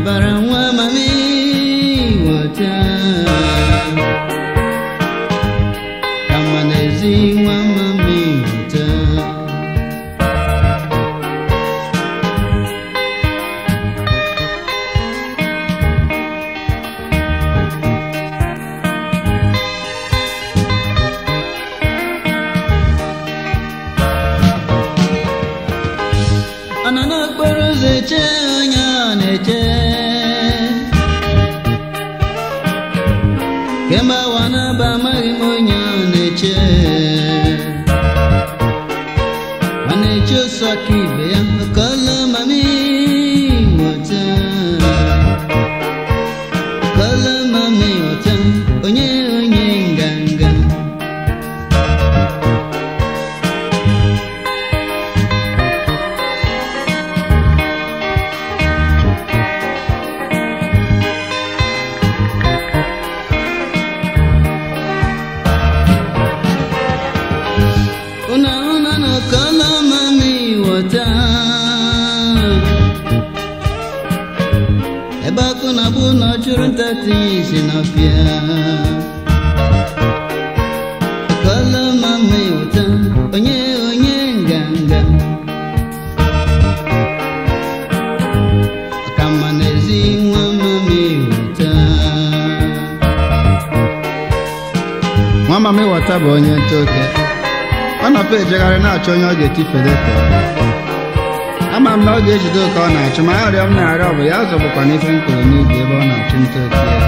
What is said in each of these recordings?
bara nwa mami wọta kama n'ezi nwa mami wọta ọ nọ n'okporo ụzọ eche onye ọ na-eche kemgbe awa na-aba amaghị m onye ọ na-eche ọ na-eche osu aka ibe ya kọlụ mami wọta kọlụ mami wọta onye onye nganga una una no kọlụ mami wọta ebe akụ na bụ na ọ chụrụ nta tinye isi n'ọfịa kọlụ mami wọta onye onye nganga ọkamma n'ezi nwa mami wọta nwa mama ịghọta bụ onye ntoke ọ nọpụ ejegharị na-achọ onye ọ ga-etifere ka ama m na ọ ga-ejide oke ọ na-achụ ma arịọ m na-arịọ bụ ya zọbụkwa n'ife m kụrụ n'ubi ebe ọ na-achụ nta oke ya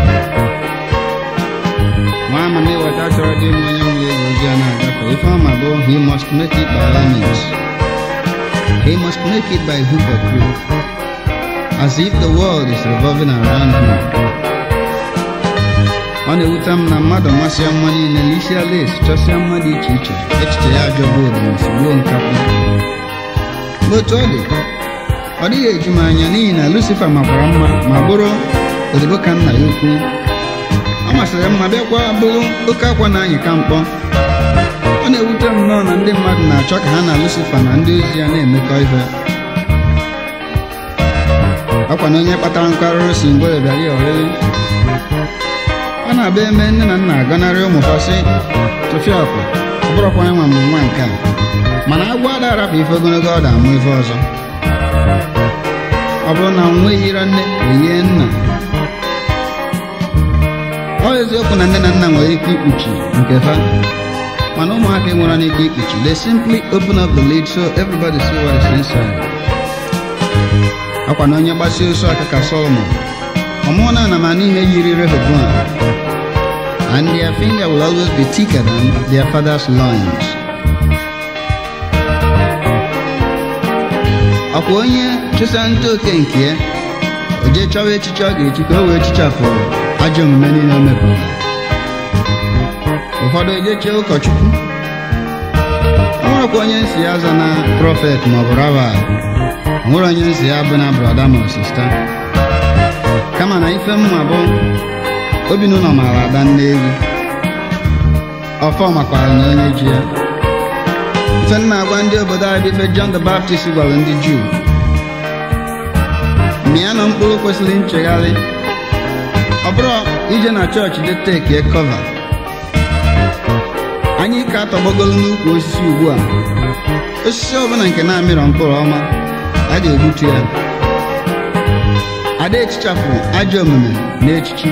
nwa mama ịghọta chọrọ dị m onye nwere ego ojii a na-agafe ife ọma bụ he must make it by all means he must make it by hook or crook as if the world is revolving around him ọ na-ewute m na mmadụ masịa mma niile na isi ala esi chọsịa mma dị iche iche echiche ya ajọ bụ odinsi gbuo nkapụ Ma otu ọ dị ọ dịghị eju m anya n'ihi na lucifa makwara mma ma bụrụ odibo ka nna ya ukwu ọ masịrị mma bịakwa bụrụ oke akwa na-anyị ka mkpọ ọ na-ewute m nnọọ na ndị mmadụ na-achọ ka ha na lucifa na ndị ozi ya na-emekọ ihe ọkwa na onye kpatara nkwarụrụ si mgbe bịara ya oriri ọ na-abịa eme nne na nna agọnarị ụmụ ha sị tụfịa ọkụ ọ bụrụkwa nwa m nwa nke a mana agwọ ada arapụ ife ogologo ọ da-amụ ife ọzọ ọ bụrụ na nwa yiri nne eyie nna ọ eziokwu na nne na nna nwere ike ikpuchi nke fa mana ụmụaka nwere n'ike ikpuchi they simply open up the lid so everybody see what is inside ọkwa na onye gbasie osu aka ka Solomon ọmụọ na anamana ihe yiri Rehoboam and their finger will always be thicker than their father's loins. ọkwa onye chụsa nta oke nke ya o jee chọwa echiche ọ ga-echi ka o wee chichapụ ajọ omume niile o mepụrụ ụfọdụ ejechie ụkọchukwu o nwerekwa onye nsi ya aza na prọfet maọbụ rabal o nwere onye nsi ya bụ na brọda ma sista kama na ife mma bụ obi n'ụlọ maara ada nne egwu ọfọ makwara na onye ji ya ife nna agwa ndị obodo anyị bụ ife John the Baptist gwara ndị Juu mịa na mkpụrụ kwesịrị nchegharị ọ bụrụ ije na chọọchị je tekie kọva anyị ka atọgbogolu n'ukwu osisi ugbu a osisi ọbụla nke na-amịrọ mkpụrụ ọma a ga-egbutu ya ada echichapụ ajọ omume na echichi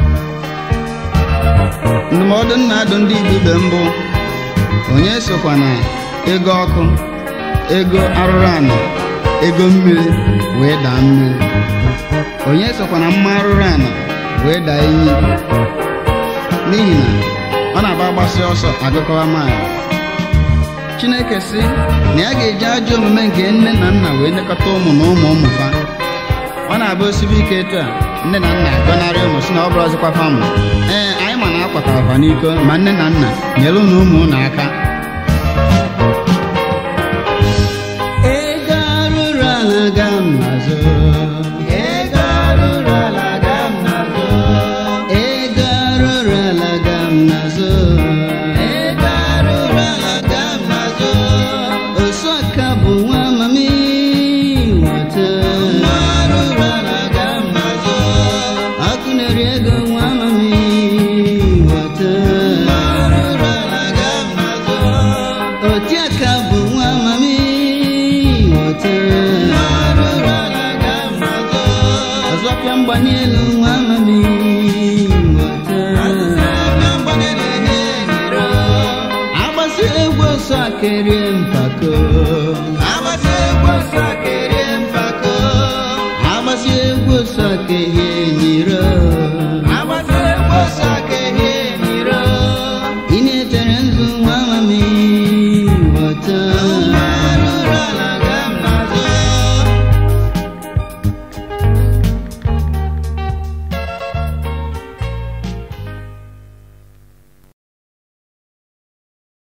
ndụmọdụ nna adụ ndị igbo ibe mbụ onye sokwa na ego ọkụ ego arụrụ ana ego mmiri wee daa mmiri onye sokwa na mma arụrụ ana wee daa iyi n'ihi na ọ na-agba agbasi ọsọ agụkọwa maịlụ chineke sị na ya ga-eji ajọ omume nke nne na nna wee nekọta ụmụ na ụmụ ụmụ fa ọ na-abụ osibe ike etu a nne na nna agọnarị ụmụ si na ọ bụrụ ọzọkwa famụ ee anyị ma na akwatara fa n'iko ma nne na nna nyere ụnụ ụmụ ụnụ aka ego arụrụ ala ga m n'azụ ego arụrụ ala ga m n'azụ ego arụrụ ala ga m n'azụ ego arụrụ ala ga m n'azụ osu aka bụ nwa mami nweta nwa arụrụ ala ga m n'azụ afịa mgbanye elu nwa amamihe nghọta agbasi egwu ọsọ akerie mpako agbasi egwu ọsọ akerie